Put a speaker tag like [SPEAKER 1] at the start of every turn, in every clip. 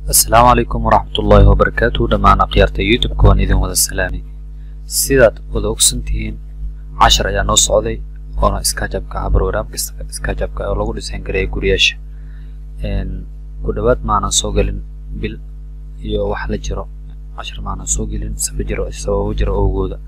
[SPEAKER 1] asalaamu calaykum waraxmatullaahi wabarakaatu dhammaan akhyaarta youtube-ka waan idin wada salaamay sidaad wada ogsan tihiin cashar ayaa noo socday oona iskaajabka ah barnaamijka iskaajabka oo lagu dhisan gareeya guriyaasha ku dhowaad maanan soo gelin bil iyo wax la jiro cashar maanan soo gelin saba jiro sababo jiro owgooda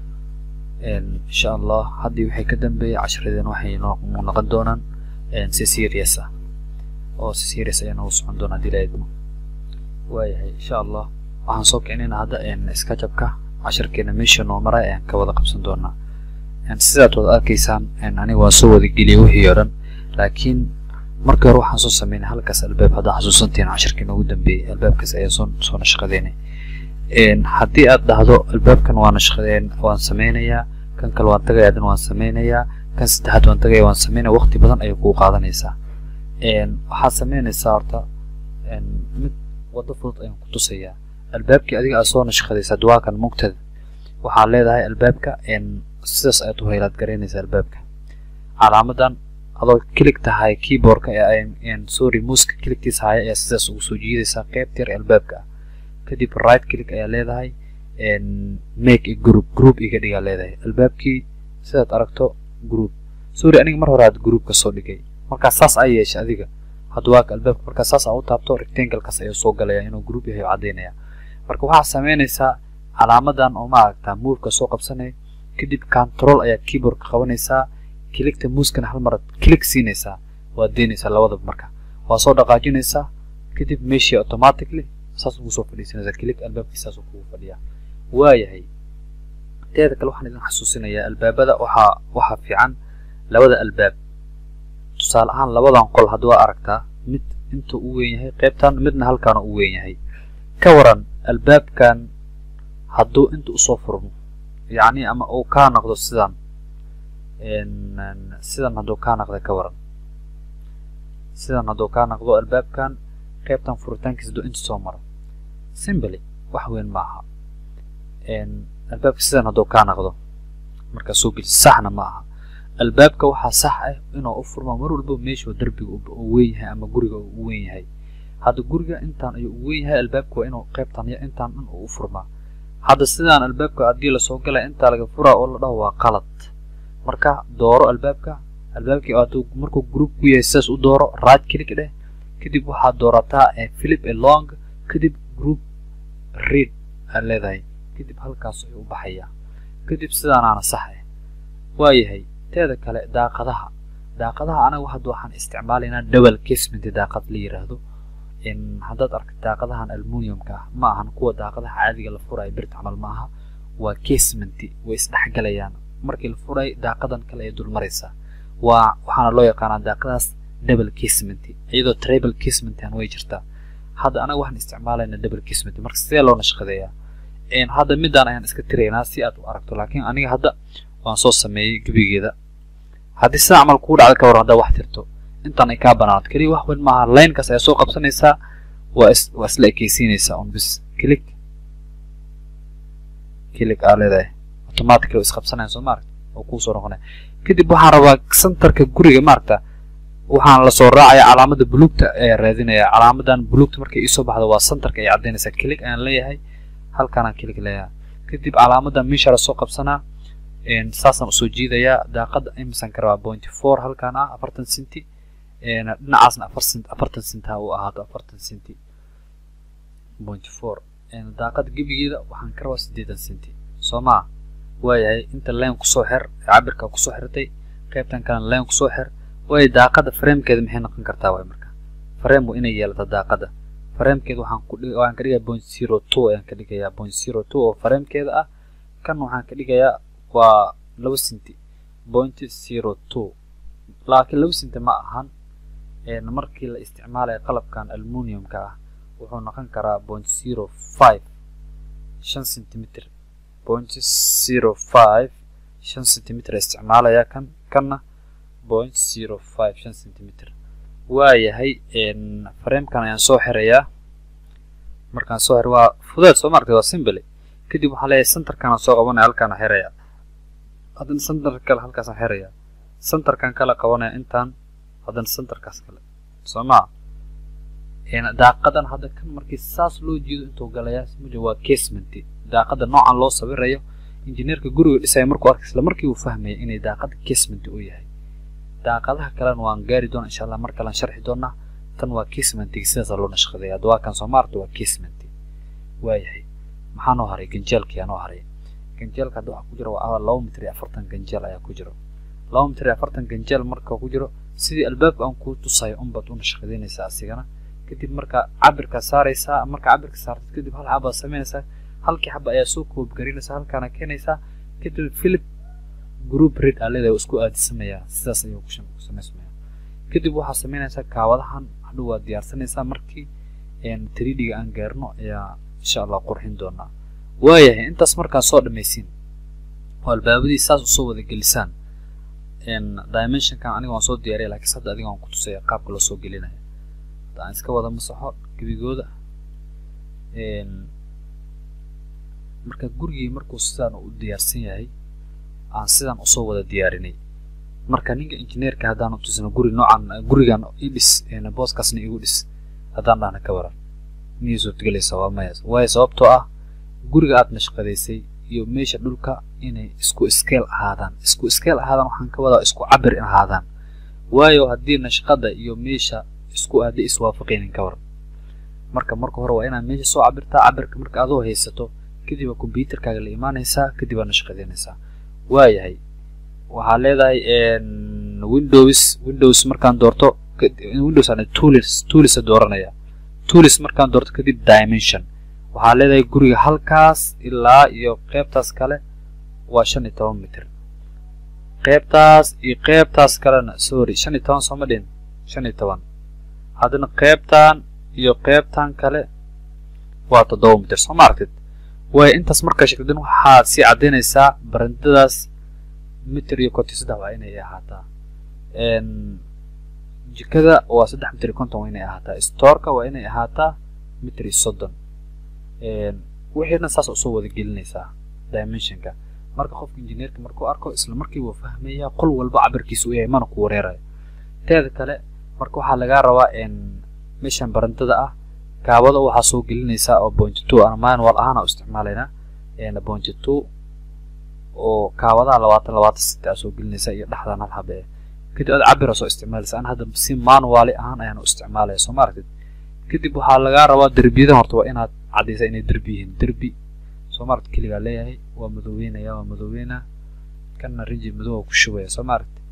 [SPEAKER 1] insha allah haddii waxay ka dambeeyay casharadeen waxay noo noqon doonaan si serious ah oo si serious ayaa noogu socon doona haddii la idmo waayahay insha allah waxaan soo kicinayna hadda iskajabka casharkeena meesha noo maray ayaan ka wada qabsan doonaa sidaad wada arkaysaan aniga waan soo wada geliyay wixii oo dhan laakiin markii hore waxaan soo sameynay halkaas albaab haddaa xasuusantihiin casharkii noogu dambeeyey albaabkaas ayaa soo soo nashqadeynay haddii aad dhahdo albaabkan waa nashqadeen waan sameynayaa kan kale waan tagaya adan waan sameynayaa kan saddexaad waan tagaya waan sameynaya waqti badan ayay kuu qaadanaysaa waxaad sameynaysaa horta mid waddo fudud ayaan ku tusayaa albaabkii adiga aad soo nashqadaysa duwaakan mugtada waxaad leedahay albaabka sidaas ayaad u haylaad garaynaysaa albaabka calaamadan adoo kilig tahay keyboardka ee sorry muuska kiligtiisa haya ayaa sidaas ugu soo jiidaysaa qeybta yar albaabka ah kadib right click ayaa leedahay make a group group iga dhigaa leedahay albaabkii sidaad aragto group sorry aniga mar hore aad groupka soo dhigay markaa saas ay yeesha adiga hadwaaka albaabka markaa saas aa u taabto rectanglekaas ayuu soo galaya inuu group yahay caddaynaya marka waxaad samaynaysaa calaamadan oo ma aragtaa moveka soo qabsanay kadib control ayaad keyboardka qabanaysaa kiligta muuskana hal maraad kilig siinaysaa waad deynaysaa labadaba marka waa soo dhaqaajinaysaa kadib meeshii automatically saas ugu soo fadhiisanaysaa kilig albaabkii saas kugu fadhiyaa waayahay teeda kale waxaan idin xasuusinayaa albaabada waxaa waxaa fiican labada albaab tusaale ahaan labadan qol haddii waa aragtaa mid inta u weyn yahay qaybtan midna halkaana u weyn yahay ka waran albaabkan hadduu inta usoo furmo yacni ama uu kaa noqdo sidan sidan hadduu kaa noqda ka waran sidan hadduu kaa noqdo albaabkan qaybtan furitaankiisa hadduu inta soo maro simbly wax weyn ma aha albaabka sidan hadduu kaa noqdo markaa soo geli saxna ma aha albaabka waxaa sax ah inuu u furmo mar walba meeshuu derbiga uu weyn yahay ama guriga uu u weyn yahay hadda guriga intaan ayuu u weyn yahay albaabka waa inuu qaybtan intaan dhan uu u furmaa hadda sidaan albaabka haddii lasoo galaya intaa laga furaa oo la dhaho waa qalad marka dooro albaabka albaabkii hadduu markuu group ku yahay sidaas u dooro right click dheh kadib waxaad doorataa philip along kadib group read aad leedahay kadib halkaas ayuu u baxayaa kadib sidaanaana sax ah waayahay teeda kale daaqadaha daaqadaha anaga hadda waxaan isticmaalaynaa double casement daaqad la yiraahdo haddaad arka daaqadahan almuniumka ah ma ahan kuwa daaqadaha caadiga la furayo birta camal ma aha waa casement way isdhexgalayaan markii la furayo daaqadan kale ay dulmaraysaa waa waxaana loo yaqaanaa daaqadaas double casement iyadoo tribal casement aan way jirtaa hadda anaga waxaan isticmaalaynaa double casement marka sidee loo nashqadeeyaa hadda midaan ayaan iska tiraynaa si aad u aragto laakiin aniga hadda waan soo sameeyey gebigeeda haddii sida camal kuu dhacda ka waran haddaa wax tirto intaan ay kaa banaanad keliya wax weyn maaha linekaas ayaa soo qabsanaysaa waa is waa isla ekeysiinaysaa un bis kilig kilig aa leedahay automatic oo isqabsanaya soo maaragta oo kuusoo noqonaya kadib waxaan rabaa centerka guriga maaragta waxaan lasoo raacaya calaamada buluugta ayaa raadinaya calaamadan buluugta markay iisoo baxdo waa centerka ay caddaynaysaa kilig ayaan leeyahay halkaanaan kilig leeyahay kadib calaamadan meesha lasoo qabsanaa saasaan usoo jiidayaa daaqada imisan ka rabaa pointy four halkaan ah afartan centi dhinacaasna afar cent afartan cent ha uu ahaato afartan centi pointy four daaqada gebigeeda waxaan ka rabaa siddeetan centi soo maa waayahay inta leen kusoo xir cabirka kusoo xirtay qaybtan kalena leen kusoo xir waayo daaqada framekeeda maxay noqon kartaa waay marka frame waa inay yeelata daaqada framekeeda waxaan ku dhig waxaan ka dhigayaa point zero two ayaan ka dhigayaa point zero two oo framekeeda ah kan waxaan ka dhigayaa waa laba centi point zero two laakiin laba centi ma ahan markii la isticmaalayo qalabkan almuniumka ah wuxuu noqon karaa point zero five shan centimeter point zero five shan centimeter isticmaalaya kan kanna point zero five shan centimeter waayahay framekan ayaan soo xirayaa markaan soo xiro waa fudeed soo maaragtay waa simble kadib waxaa leeyahay centerkaan soo qabanaya halkaana xiraya haddana center kale halkaasaan xiraya centerkan kale qabanaya intaan haddana centerkaas kale soo maa daaqadan hadda kan markii saas loo jeedo intuu galayaa muja waa casement daaqada noocan loo sawirayo injineerka guriga dhisaya markuu arkay isla markii uu fahmaya inay daaqada casement uu yahay daaqadaha kalena waan gaari doona insha allah mar kalean sharxi doonaa tan waa casementiga sidaasa loo nashqadeeya hadda waa kan soo maarta waa casement waayahay maxaa noo haray ganjeelkiyaa noo haray ganjeelka hadda waxaa ku jira waa laba mitir iyo afartan ganjeel ayaa ku jiro laba mitir iyo afartan ganjeel marka ku jiro sidii albaabka aan kuu tusayo unbaad u nashqadeynaysaa asigana kadib marka cabirka saaraysaa marka cabirka saartid kadib hal xabaad samaynaysaa halkii xaba ayaa soo koobgarinaysaa halkaana keenaysaa kadib philip group red aa leedahay isku aadisamayaa sidaas ayuu ku samaysmaya kadib waxaa samaynaysaa kaawadahan hadhow waad diyaarsanaysaa markii tridhiga aan gaarno ayaa insha allah qurxin doonaa waayahay intaas markaa soo dhamaysiin oo albaabadii saas usoo wada gelisaan dimensionkan aniga waan soo diyaariya lakiinse hadda adiga waan ku tusaya qaabka loo soo gelinaya hadda aan iska wada masaxo gebigooda marka gurigii markuu sidaan u diyaarsan yahay aan sidaan usoo wada diyaarinay marka ninka injineerka haddaan utusino guri noocan gurigan i dhis booskaasna igu dhis haddaan dhahna ka waran miyay suurtagelaysa waa maya waayo sababtoo ah guriga aad nashqadaysay iyo meesha dhulka inay isku iskeel ahaadaan isku iskeel ahaadaan waxaan ka wadaa isku cabir ahaadaan waayo haddii nashqada iyo meesha isku aaday iswaafaqaynin ka waran marka marka hore waa inaad meesha soo cabirtaa cabirka marka adoo haysato kadib waa combyuterkaaga la imaanaysaa kadib waa nashqadaynaysaa waayahay waxaa leedahay windows windows markaan doorto windows aan tools toolsa dooranaya tools markaan doorto kadib dimension waxaa leedahay guriga halkaas ilaa iyo qeybtaas kale waa shan iyo toban mitir qeybtaas iyo qeybtaas kalena sorry shan iyo toban sooma dhin shan iyo toban haddana qeybtan iyo qeybtan kale waa toddoba mitir soo ma aragtid waayo intaas markaa sheegtadin waxaad sii caddaynaysaa barandadaas mitir iyo konton saddex waa inay ahaataa jikada waa saddex mitir iyo konton waa inay ahaataa stoorka waa inay ahaataa mitir iyo soddon wixiina saas usoo wada gelinaysaa dimensionka marka qofka injineerka markuu arko isla markii wuu fahmayaa qol walba cabirkiisa u yahay mana ku wareerayo teeda kale marka waxaa lagaa rabaa meeshan barandada ah kaabada waxaa soo gelinaysaa oo point two ana manual ahaana u isticmaalaynaa point two oo kaawadaha labaatan labaatan sita aa soo gelinaysaa iyo dhexdan hal habe kadib aad cabira soo isticmaalaysa an hadda si manuali ahaan ayaan u isticmaalaya soo ma aragtid kadib waxaa lagaa rabaa derbiyadan horta waa inaad caddaysaa inay derbi yihiin derbi soo ma aragtid keligaa leeyahay waa madoobeynaya waa madoobeynaa kanna rinji madow ku shubaya soo ma aragtid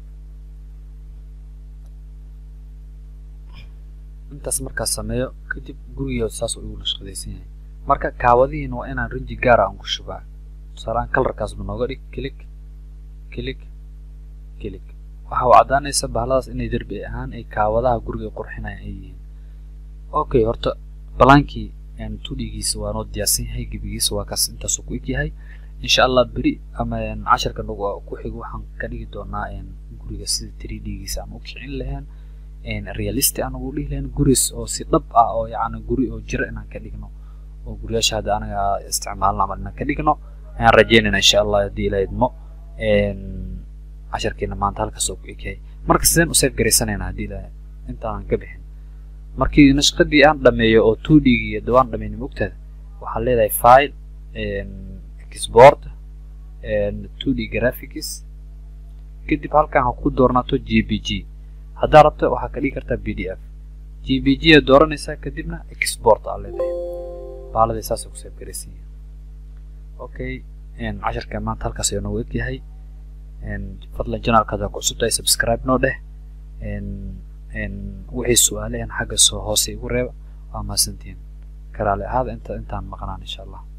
[SPEAKER 1] intaas markaas sameeyo kadib gurigeeda saas uu igu nashqadaysan yahay marka kaawadihiina waa inaan rinji gaara aan ku shubaa tusaaleaan kalarkaasba nooga dhig kilig kilig kilig waxa uu caddaanaysa bahladaas inay derbi ahaan ay kaawadaha guriga qurxinayaan ay yihiin okay horta balaankii tudhigiisa waa noo diyaarsan yahay gebigiisa waa kaas intaasuu ku eg yahay insha allah beri ama casharka nagu ku xigo waxaan ka dhigi doonaa guriga sida three d-giisa aan u kicin lahayn realistic aan ugu dhihi lahayn guris oo si dhab ah oo yacni guri oo jira inaan ka dhigno oo guryaasha hadda anaga isticmaalna ama inaan ka dhigno ayaan rajeynayna insha allah haddii ila idmo casharkeena maanta halkaas oo ku egyahay marka sideen u seef garaysanayna haddii ila intaanan ka bixin markii nashqadii aan dhameeyo oo two d-gii iyo dawaan dhameyn mogtaada waxaan leedahay file export two d graphics kadib halkan ha ku doornaato g b g haddaa rabto waxaa ka dhigi kartaa b d f g b g a dooranaysaa kadibna export aa leedahay baaladii saasay ku seef garaysan yihin okay casharka maanta halkaas ayuu noogu egyahay fadlan janaalka haddaa ku cusubtahay subscribe noo dheh wixii su-aale xagga soo hoose igu reeba waa mahadsantihiin karaale ahaada inta intaan maqnaan insha allah